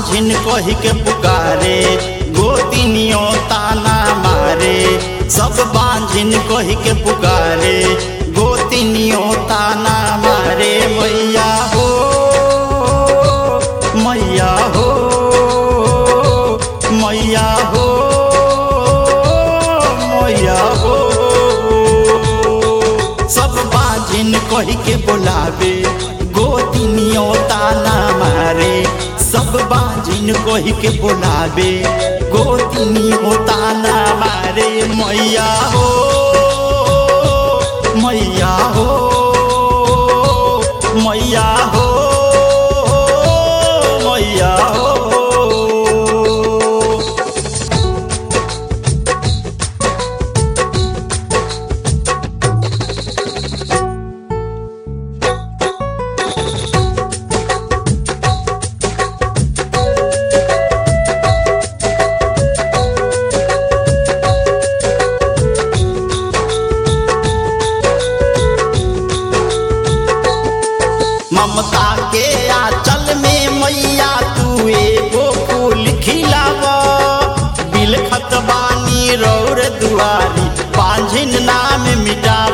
बांझिन कही के पुकारे गोतिनियो ताना मारे सब बांझिन कही के पुकारे गोतिनियो ताना मारे मैया हो मैया हो मैया हो मैया हो सब बाजिन कही के बोलावे गोतिनियो ताना मारे सब बाजिन कही के बोलावे गोतिनियो ताना मारे मैया हो मैया हो मैया हो मैया हो ममता के आंचल में मैया तू एगो फूल खिलाव बिलखत बानी रौर दुआरी पांझिन नाम मिटाव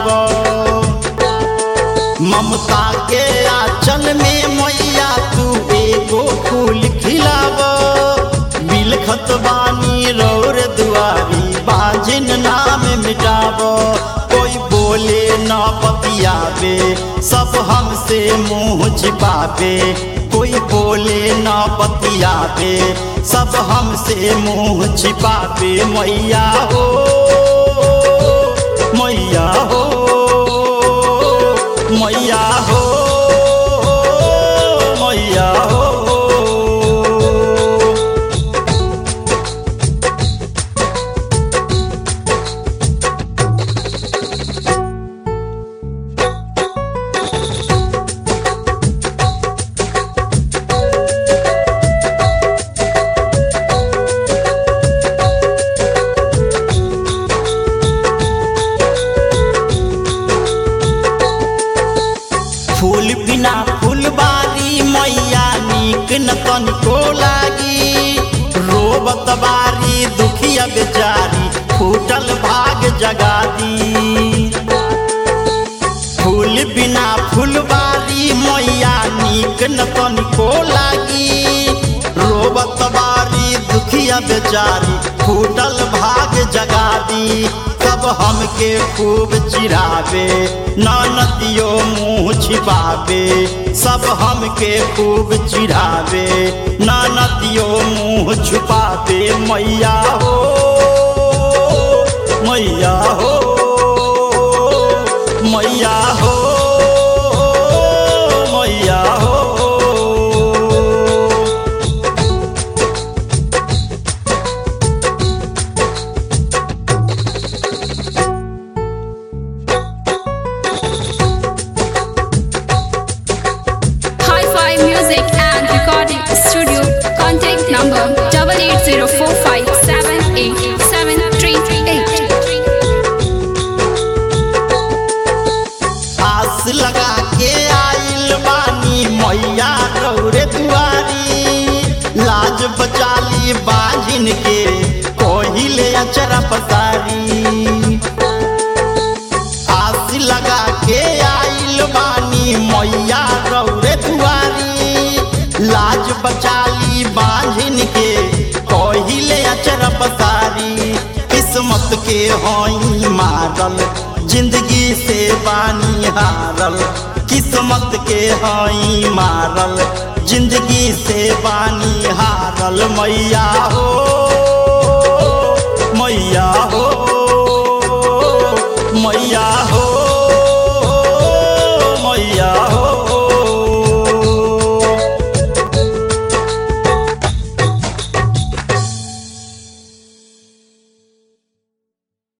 ममता के आंचल में मैया तू एगो फूल खिलाव बिलखत बानी रौर दुआरी पांझिन नाम मिटाव कोई बोले न बतियावे सब हमसे मुंह छिपावे कोई बोले न बतियावे सब हमसे मुंह छिपावे मैया हो मैया हो मैया हो मैया हो फूल बिना फुलबारी मैया नीक न तनिको लागी रोबत बारी दुखिया बेचारी फूटल भाग जगा दी फूल बिना फुलबारी मैया नीक न तनिको लागी रोबत बारी दुखिया बेचारी फूटल भाग जगा दी सब हमके खूब चिरावे ननदियो मुँह छिपावे सब हमके खूब चिढ़ावे ननदियो मुँह छुपावे मैया हो मैया हो मैया हो मैया हो Hi-Fi Music and Recording Studio. Contact number double eight zero four five seven eight seven three eight. आस लगा के आइल बानी मैया रौरे दुआरी लाज बचाली बाजिन के कोहिले अचरा पसारी आस लगा के आइल बानी मैया रौरे दुआरी लाज बचाली बांझिन के कोहिले अचर पसारी किस्मत के होई मारल जिंदगी से बानी हारल किस्मत के होई मारल जिंदगी से बानी हारल मैया हो मैया हो मैया हो